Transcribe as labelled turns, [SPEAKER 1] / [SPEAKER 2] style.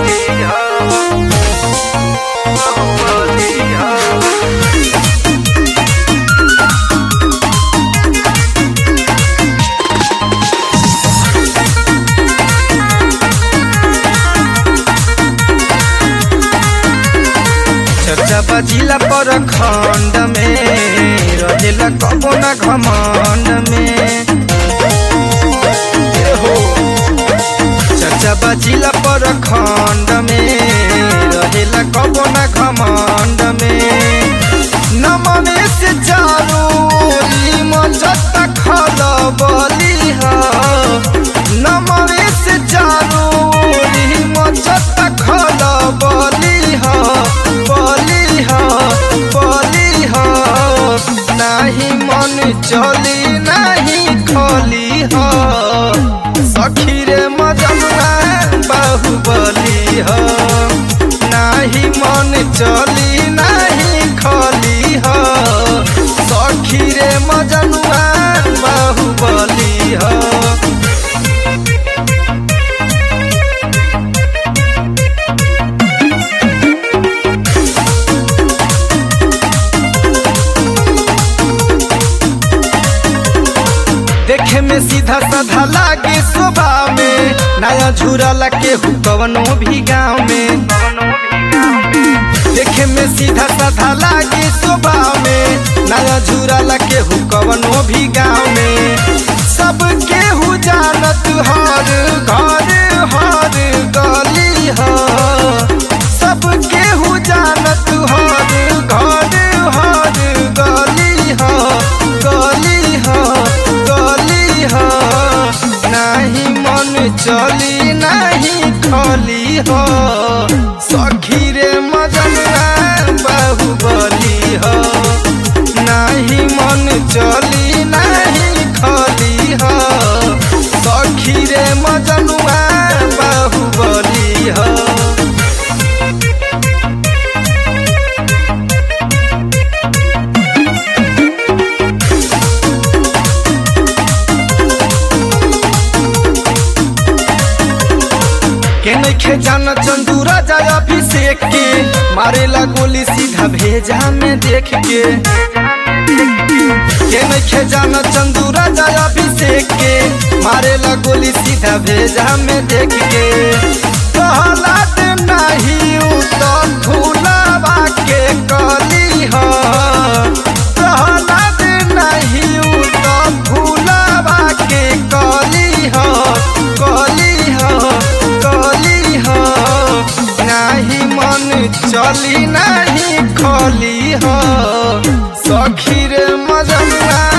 [SPEAKER 1] चर्चा बजिला पर खंड में रहेला कबो ना घमंड में ए हो चर्चा बजिला पर खंड में रहेला कबो ना घमंड में नमने से चारू ओरी मचत खल बली ह नमने से चारू ओरी मचत खल बली ह बली ह बली ह नाही मन चली नाही खली ह सखी रे मजनुआ बाहुबली ह नाही मन चली नाही खली ह सखी रे मजनुआ बाहुबली ह देखे में सीधा साधा लागे स्वभाव में नया झूरा लगे कवनो भी गाँव में देखे में सीधा साधा लागे स्वभाव में नया झूरा लगे कवनो भी गाँव में सबके हु जानत हर घर हर गली ह सबके हु जानत हर घर हर गली ह गली ह गली ह नाही मन चली नाही खली ह सखी रे मजनुआ बाहुबली ह नाही मन चली नाही खली ह सखी रे मजनुआ बाहुबली ह के नइखे जान चंदू राजा अभिषेक के मारेला गोली सीधा भेजा में देख के के नइखे जान चंदू राजा अभिषेक के मारेला गोली सीधा भेजा में देख के कहलात नहीं उ तो फूलावा के कली ह कहलात नहीं उ तो फूलावा के कली ह कली ह कली ह नाही मन चली नाही खली ह सखी रे मजनुआ